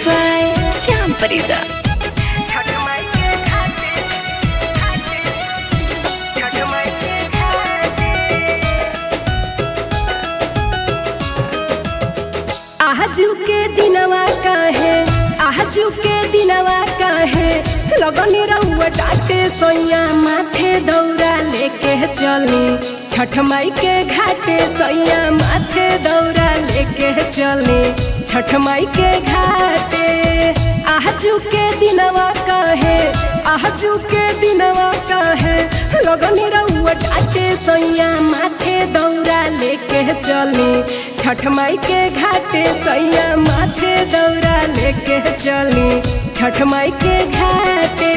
by Syam Farida. आजू के दिनवा काहे आजू के दिनवा काहे लगनी रहुआ डाटे सोया माथे दौरा लेके चली छठ माई के घाटे सोया माथे दौरा लेके चली छठ माई के घाटे आजू के दिनवा काहे आजू के दिनवा काहे लगनी रहुआ डाटे सोया माथे दौरा लेके चली छठ माई के घाटे सैया माथे दौरा लेके चली छठ माई के घाटे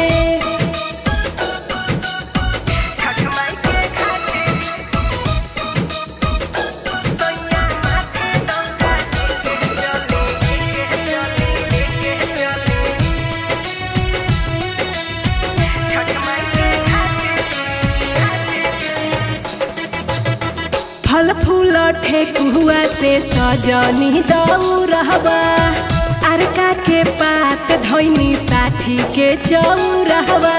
फल फूल ठेकुआ से सजनी दऊ रहबा अरका के पात धैनी साथी के चौ रहबा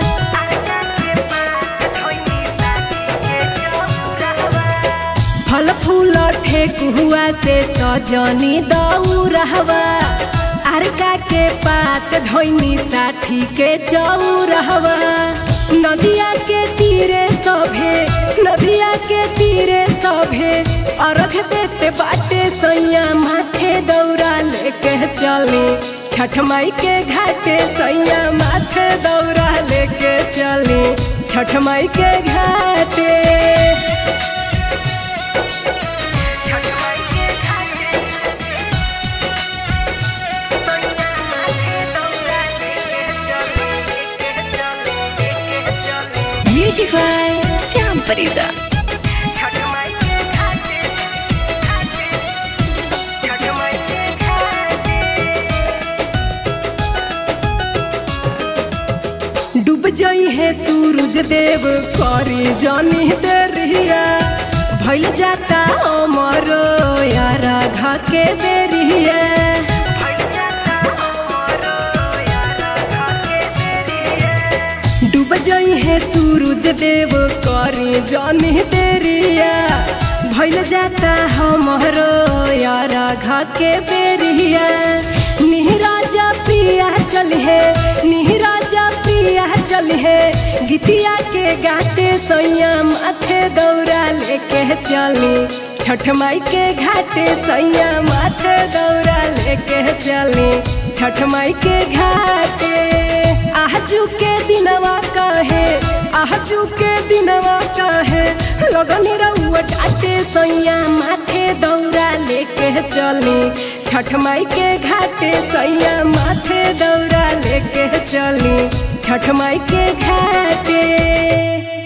फल फूल ठेकुआ से सजनी दऊ रहबा अरका के पात धैनी साथी के चौ रहबा नदिया के तीरे सभे नदिया के तीरे सभे अर्घ देते बाटे सैया माथे दौरा लेके चली छठ माई के घाटे सैया माथे दौरा लेके चली छठ माई के घाटे Music by Syam Farida. डूब जाई है सूरज देव करी जानी देरिया भइल जाता अमर यारा घा के देरिया डूब जाई है सूरज देव करी जानी देरिया भइल जाता हमरो यारा घा के बेरिया निहराजा पिया चल है निहराजा पिया चल है गीतिया के गाते सैया माथे दौरा लेके चली छठ माई के घाटे सैया माथे दौरा लेके चली छठ माई के घाटे आजू के दिनवा काहे आजू के दिनवा काहे लगनी रहुआ डाटे सैया माथे दौरा लेके चली छठ माई के घाटे सैया माथे दौरा लेके चली छठ माई के घाटे